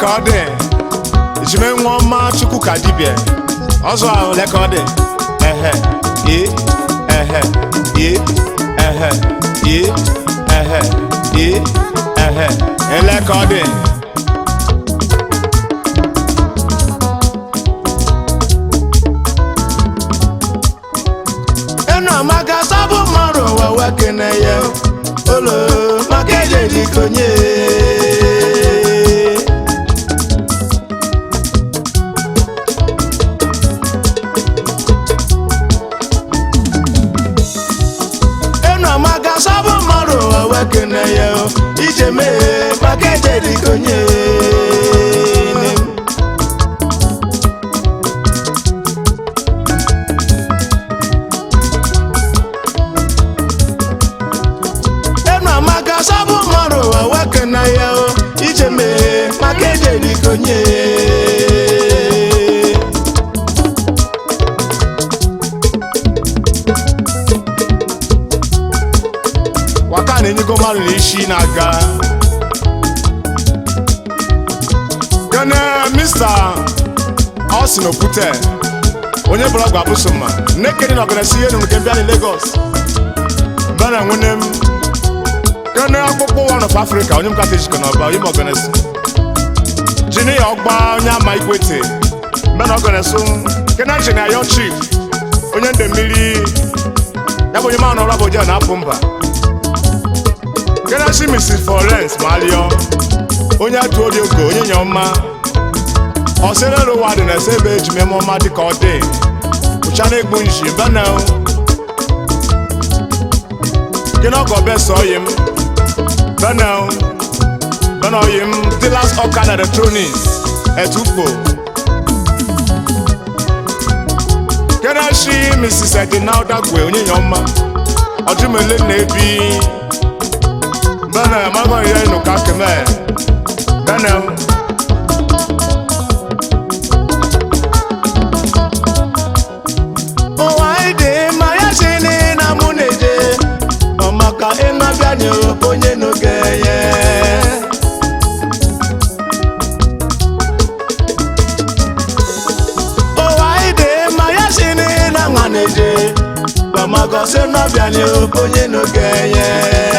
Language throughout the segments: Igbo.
ọ dị ejime nwa ọma chukwu ka dibịa ọzọ ahụ ole ka ọ dị ehe ee ehe ee ehe ee ehe ee ehe ele ka ọ dị enu amaka sabụ mmadụ ụwa wekene ya olo maka ejeji konye enu amaka sabụ mmadụ ụwa wekene ya ije mee maka ejeji konye enu amaka sabụ mmadụ ụwa wekene ya ije mee maka ejeji konye waka na-enyego mmadụ n'isi na-aga gane mista Austin Okwute onye blọgụ abụsoma nnekedi na ọganasi ihe nụrụ nke mbịa na Lagos bana nwene m gane akpụkpọ one of Africa onye m kata ejikọ n'ọba onye m ọganasi jini ya ọgba onye ama ikwete mbana ọganasi kena jini ayo chief onye nde mmiri ya bụ onye ma nọrọ abụja na-apụ mba Ganashi Mrs. Florence Malio onye atụ ori ogo onye nye ọma ọsịrịrụ ụwa dị na-ese ebe eji meme ọma dịka ọ dị ụcha na-egbu nji bana gịnị ọgọ besa oyi m bana bana oyi m dealers ọka na electronics etupo Ganashi Mrs. Edina Odagwe onye nye ọma ọdụmele na-ebi bana mago ye no ka keme bana o wai de ma ya shini na muneje o maka ina bianyo onye no geye o wai de ma ya shini na nganeje o maka se na bianyo onye no geye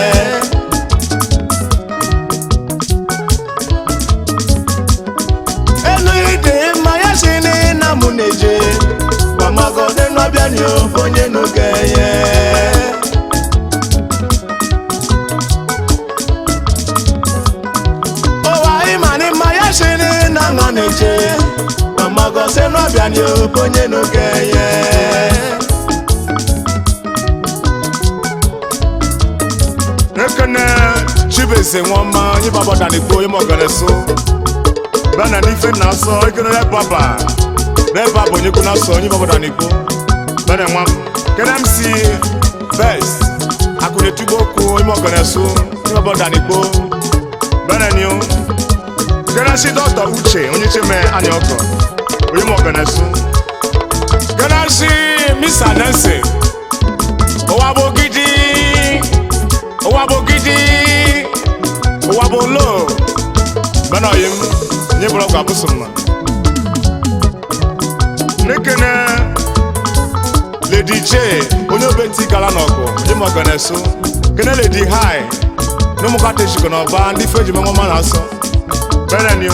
enu ide mma ya si na mụ na-eje gbamago n'enu abịa ni onye n'oge ye ụwa ịma ni mma ya si na nọ na-eje gbamago n'enu abịa ni onye n'oge ye ekene chibeze nwoma onye babọda n'igbo onye mọgara so bana n'ife na asọ ike na baba n'ebe a bụ onye kwu na asọ onye babọda n'igbo bana nwa m kene m si best akụnetugbo okwu onye mọgara so onye babọda n'igbo bana niu kene si dọkịta uche onye cheme anya ọkọ onye mọgara so kene si misa nancy ụwa bụ gidi ụwa bụ gidi ụwa bụ lo bana oyi m nye bụrụ ọgwụ abụsụ mma nekene ledi j onye obenti gala n'ọgụ onye ma ọgọ na-eso kene ledi hai na ụmụkata ejikọ n'ọba ndị fe ji menwama na asọ bere niu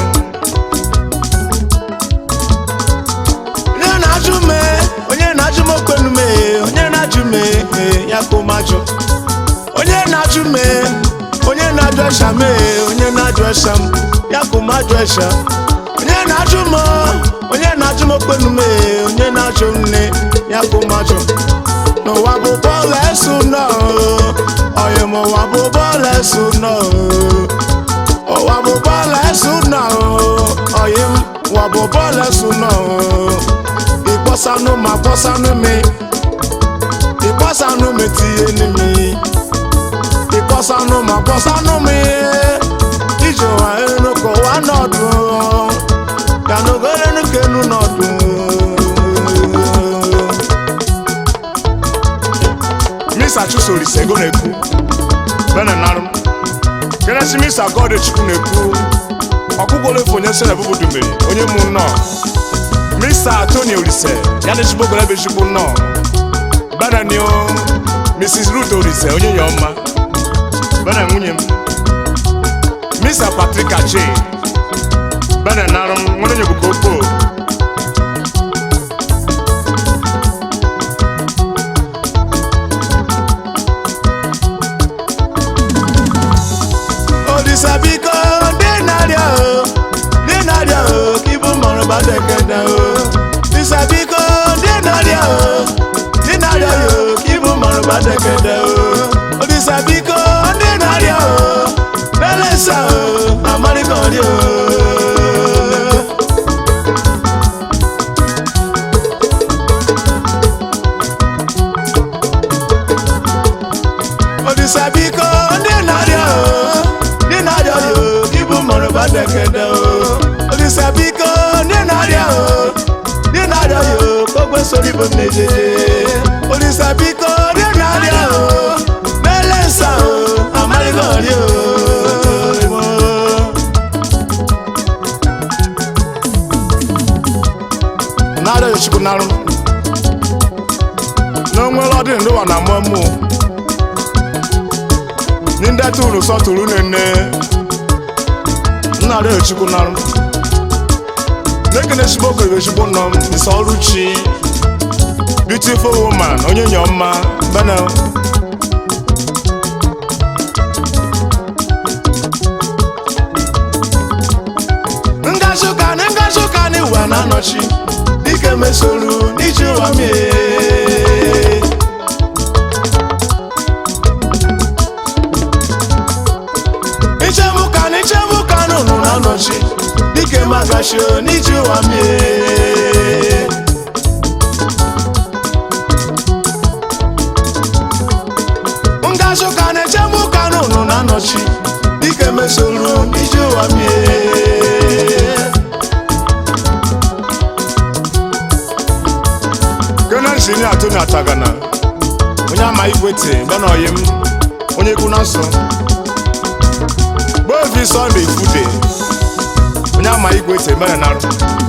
onye na-ajụ me onye na-ajụ m okwenu me onye na-ajụ me eh, ya ka ụmajụ onye na-ajụ me onye na-ajụ esha me onye na-ajụ esha m ya ka ụmajụ esha onye na-ajụ m onye na-ajụ m okwenu me onye na-ajụ nne ya ka ụmajụ n'ụwa bụ bọọlụ esu nọ ọyị m ụwa bụ bọọlụ esu nọ ụwa bụ bọọlụ esu nọ ọyị m ụwa bụ bọọlụ esu nọ ịkpọsanụ ma kpọsanụ mi ịkpọsanụ mi tinye n'imi ịkpọsanụ ma kpọsanụ mi ije ụwa enu ka ụwa nọdụ ya n'ogoro enu ka enu nọdụ misa chusolise ego na-ekwu bena narụ kenesi misa god chukwu na-ekwu ọkụkọlefu onye sere bụbụ dumeri onye mụ nnọọ mr tony olise ya na echigbogoro ebe echigbo nnọọ bananio mrs ruth olise onye ya ọma bana nwunye m mr patrick ache bana narụ m nwere onye bụka okpo Olisa biko dị narịa o dị narịa o ka ibu mmanụ gbadekede o Olisa biko dị narịa o dị narịa o ka ibu mmanụ gbadekede o Olisa biko dị narịa o belesa o amarịkọrị o Olisa biko ndị narịa o ndị narịa o ka ibu mmanụ gbadekede o Olisa biko ndị narịa o ndị narịa o ka ogbe soro ibu m na-ejeje Olisa biko ndị narịa o belesa o amarịkọrị o nara yochukwu narụ n'onwere ọdị ndị ụwa na mmụọ mmụọ ní ndị tụrụ sọtụrụ nene nnara yochukwu narụ n'ekene chigbo okere chigbo nọ m isi ọrụ chi beautiful woman onye nyọmma bana ngazụka na ngazụka na ụwa na-anọchi dike mesoro n'iji ụwa mie ichebuka na ichebuka na ụnụ na-anọchi dike magashio n'iji ụwa mie ngazụka na echebuka na ụnụ na-anọchi dike mesoro n'iji ụwa mie kene injinia tony atagana onye ama igwete bana oyi m onye ikwu na nsọ gbovi sunday ifude onye ama igwete mere narụ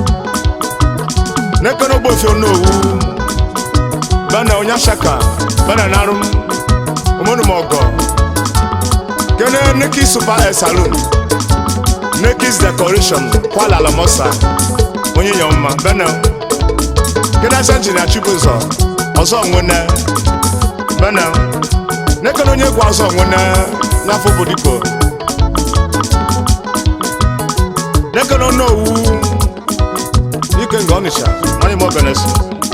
n'ekene ogbofi onowu bana onye ashaka bana narụ m omenumọgọ kene neki super air saloon nekis decoration kwala alamosa onye nyọmma bana kedasa injinia chibụzọ ọzọ nwene bana nekene onye egwu ọzọ nwene n'afọ bodiko nekene onowu ike nga ọnịcha manye m obenesi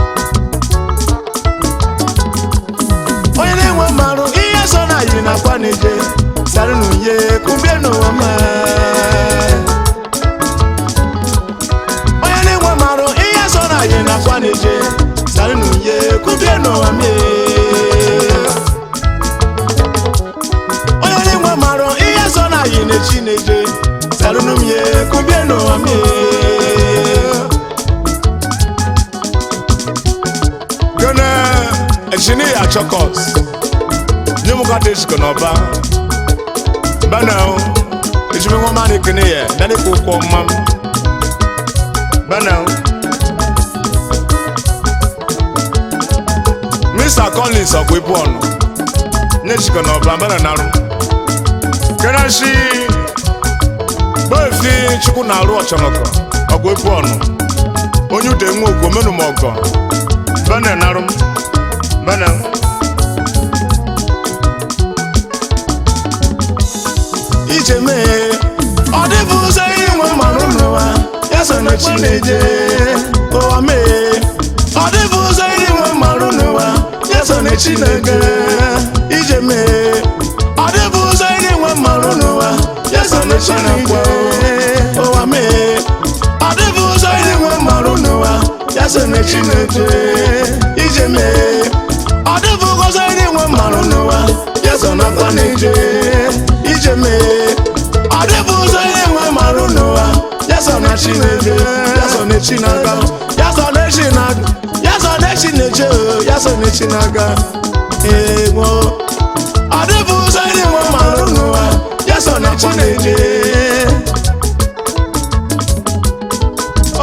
onye na-enwe mmarụ ihe so na yiri na akwa na-eje sara n'unye kumbie n'ụwa mma onye na-enwe mmarụ ihe so na yiri na akwa na-eje sara n'unye kumbie n'ụwa mma onye na-enwe mmarụ ihe so na yiri na echi na-eje sara n'unye kumbie n'ụwa mma kene injinia chokos nye mụ kata ejikọ n'ọba bana ejimi nwa mmadụ ekene ya dani ka ụkwụ mma m bana mr collins ọkwa ibu ọnụ nye ejikọ n'ọba bana narụ kene shi gbefi chukwu na-arụ ọchọnọkọ ọkwa ibu ọnụ onye ude nwe okwu omenumọgọ bana narụ m bana ije mee ọ dịbụ ụzọ inwe mmanụ n'ụwa ya so na chi na-eje ụwa mee ọ dịbụ ụzọ inwe mmanụ n'ụwa ya so na chi na-ege ije mee ọ dịbụ ụzọ inwe mmanụ n'ụwa ya so na chi na-ekwe ụwa mee ọ dịbụ ụzọ inwe mmanụ n'ụwa ya so na chi na-eje ije mee ọ dịbụ ụzọ inwe mmanụ n'ụwa ya so na akwa na-eje ije mee ọ dịbụ ụzọ ihe nwe marụ n'ụwa ya so na chi na-eje ya so na chi na-aga ya so na chi na-aga ya so na chi na-eje o, ya so na chi na-aga egwo ọ dịbụ ụzọ ihe nwe marụ n'ụwa ya so na chi na-eje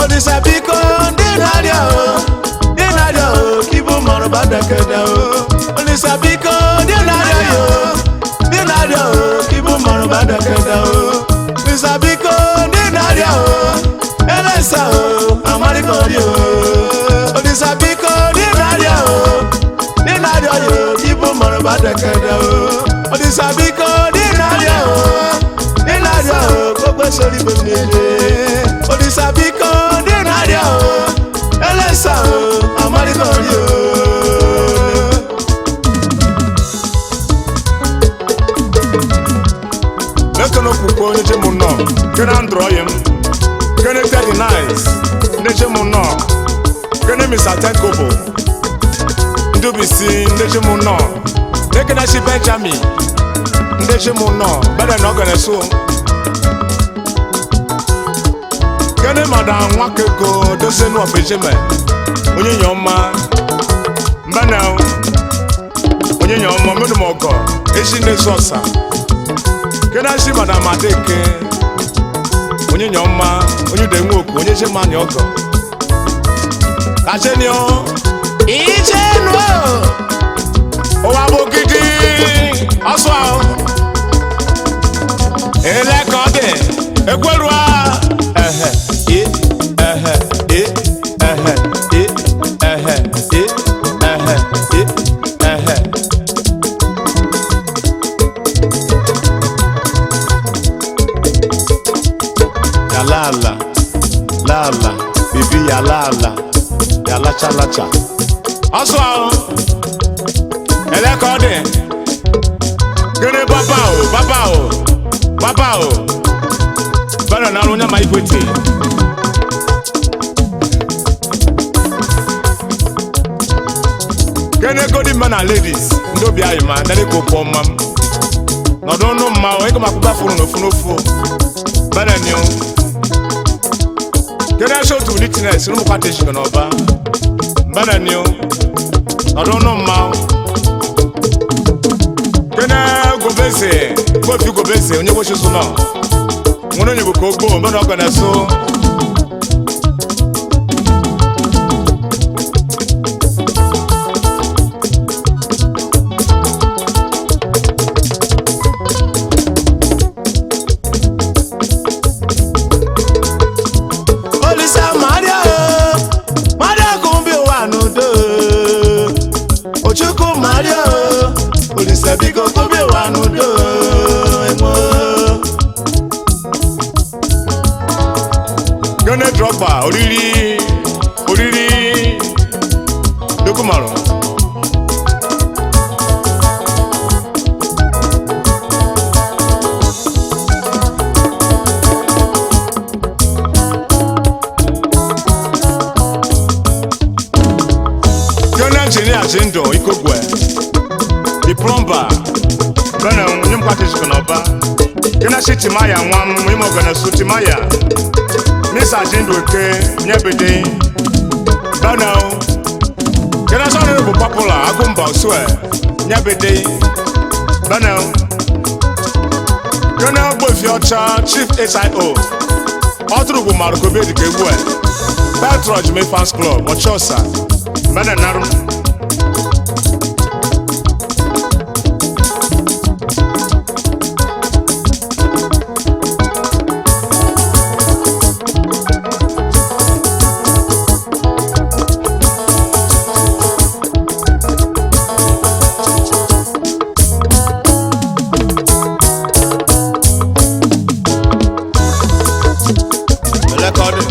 olisa biko ndị na-arịa o ndị na-arịa o ka ibu mọrọ badakede o olisa biko ndị na-arịa ya o ndị na-arịa o ka ibu mọrọ badakede o olisa biko ndị na-arịa o elesa o amarịkọrị o olisa biko ndị na-arịa o ndị na-arịa ya o ka ibu mọrọ badakede o olisa biko ndị na-arịa o ndị na-arịa o ka o kwesịrị igbe mmiri olisa biko ndị na-arịa o elesa o amarịkọrị o lekene okwukwe onye che mụ nọ kene androyim kene tedi nice ndị che mụ nọ kene mr tenkobo ndị obisi ndị che mụ nọ lekene shi benjamin ndị che mụ nọ bede na ọgane so kene madam nwakego dosenu ọbejeme onye nyọma mbana onye nyọma menumọgọ eshi ndị sọsa kedashi madam adeke onye nya ọma onye ude nwoke onye che mani ọgọ kachenio ije nụ ụwa bụ gidi ọsọ ahụ ele ka ọ dị ekwerua ehe e ehe e ehe e ehe e ehe e ehe ya lala lala bibi ya lala ya lacha lacha ọsọ ahụ ele ka ọ dị gịnị baba o baba o baba o bana na arụ onye ma ikwete gịnị godi mma na ladies ndị obi anyị ma ndị ka okwu ọma m nọdụ ọnụ mma o ịga makwụkwọ furu n'ofu n'ofu bana ni o gịnị asị otu litines n'ụmụkwa teshik n'ọba bana ni o nọdụ ọnụ mma o kene gobese kofi gobese onye gbochi so nọ nwere onye bụ ka ogbo mbe na ọgọ na-eso olisa maria o maria kumbi ụwa n'udo ochukwu maria o olisa biko kumbi ụwa n'udo emo gene drọgba oriri oriri dokumarụ gene injinia ji ndụ ikogwe the plumber bena onye mkwata ejikọ n'ọba gene shi timaya nwa m ime ọgana su timaya misa ji ndụ eke nyebede bena gene sọrọ bụ papula agụmba osue nyebede bena gene ogbofi ọcha chief sio ọtụrụ marukobe dịka egwu a petroj me fans club ọchọsa bena narụ elekọdị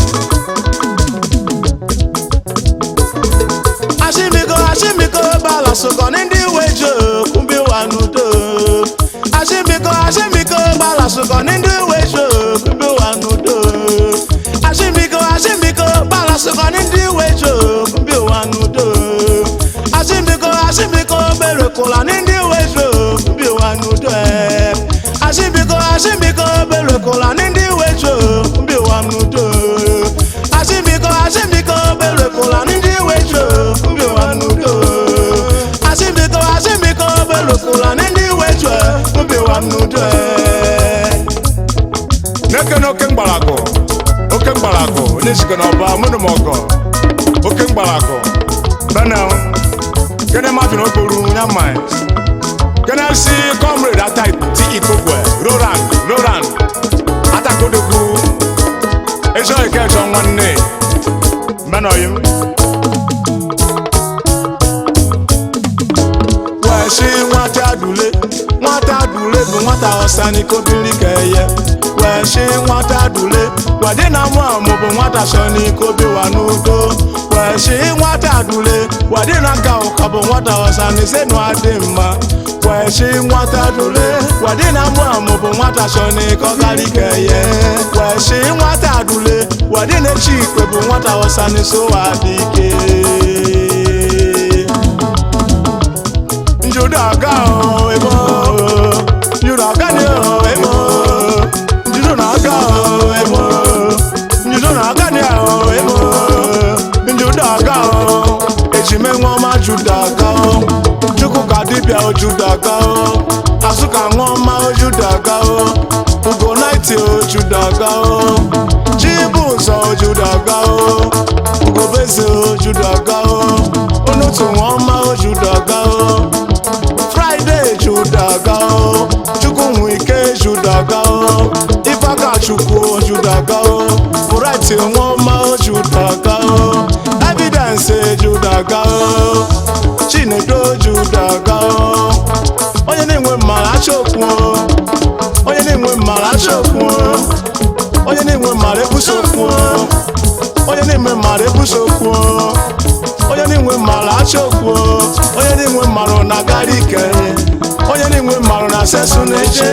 ashimiko ashimiko bala sokọ ní ndị uwe ji kumbi ụwa n'udo ashimiko ashimiko bala sokọ ní ndị uwe ji kumbi ụwa n'udo ashimiko ashimiko bala sokọ ní ndị uwe ji kumbi ụwa n'udo ashimiko ashimiko berekwula ní ndị uwe ji kumbi ụwa n'udo eh. ashimiko ashimiko berekwula ní ndị uwe ji kumbi ụwa n'udo ashimiko ashimiko berekwula ní ndị uwe ji kumbi ụwa n'udo ashimiko ashimiko berekwula ní ndị uwe ji kumbi ụwa n'udo eh. n'eke na oke mgbalago oke mgbalago n'echike n'ọba mụnụ m ọgọ oke mgbalakọ benel kene mafin okporu ya mmanya kene si comrade ata ti ikokwe roran roran atakodokwu ezi ike chọ nwanne benoyim wẹ̀ṣí nwata dùlé nwata dùlé bụ nwata ọsani kobiri ka eye wẹ̀ṣí nwata dùlé wàdí na mụ àmụ bụ nwata sọni kobi wà n'udo wẹ̀ṣí nwata dùlé wàdí na ka ụka bụ nwata ọsani senu adị mma wẹ̀ṣí nwata dùlé wàdí na mụ àmụ bụ nwata sọni kọgari ka eye wẹ̀ṣí nwata dùlé wàdí na echi ikpe bụ nwata ọsani so adị ike njudaga o emo njudaga ni o emo njudaga o emo njudaga ni o emo njudaga o ejime nwa ma judaga o chukwu ka dibịa o judaga o asuka nwa ma o judaga o ugo naiti o judaga o chibuzo o judaga o ugobeze o judaga o onutu nwa ma o judaga o friday judaga o chukwu ike judaga o ifaka chukwu judaga o bright nwoma o judaga o evidence judaga o chinedo judaga o onye na-enwe mmara achọkwu o onye na-enwe mmara achọkwu o onye na-enwe mmara ebusokwu o onye na-enwe mmara ebusokwu o onye na-enwe mmarụ achọkwu onye na-enwe mmarụ na agara ike onye na-enwe mmarụ na sesu na-eche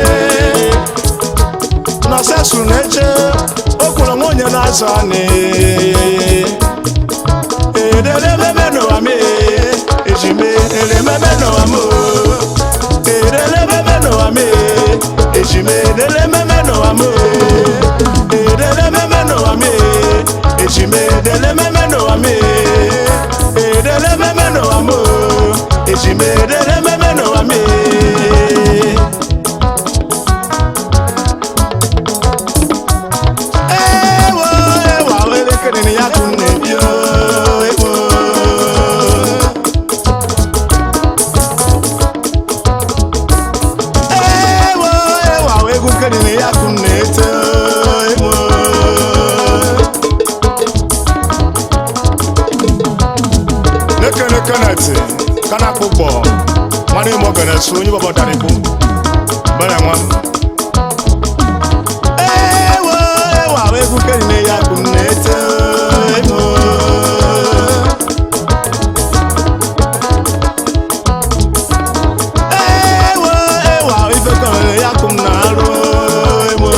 na sesu na-eche o kwuru nwa onye na-azụ anị ederememe n'ụwa m ejime erememe n'ụwa m ederememe n'ụwa m ejime ederememe n'ụwa m ederememe n'ụwa m ejime ederememe n'ụwa m ederememe n'ụwa m ejime ederememe n'ụwa m ewo ewa elekere na ya tụ na-ebi ewo ewo ewa egwu nkere na ya tụ na-eto ewo nekene keneti kana kpụkpọ mmadụ ime ogene su onye bọbọdara ikwu bere nwa ewo ewa egwu nkere na ya tụ na-eto ewo ewo ewa ife kọrọ ya tụ na-arụ ewo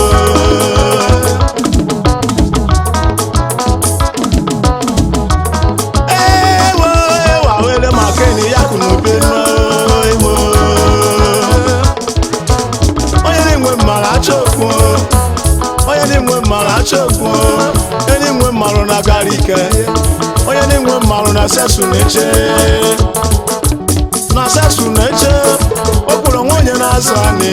ewo ewa wele maka enyi ya kwụ n'obe nọ ewo onye na-enwe mmara achọkwu onye na-enwe mmara achọkwu onye na-enwe mmarụ na gara ike onye na-enwe mmarụ na sesu na-eche na sesu na-eche okporo nwa onye na-azụ anị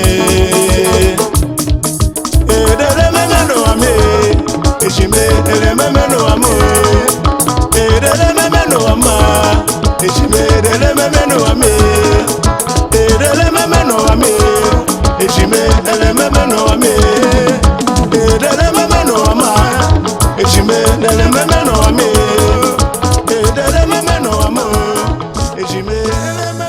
ederememe n'ụwa m ejime erememe n'ụwa m ederememe n'ụwa m ejime ederememe n'ụwa m ederememe n'ụwa m ejime ederememe n'ụwa m ederememe n'ụwa m ejime ederememe n'ụwa m ederememe n'ụwa m ejime ederememe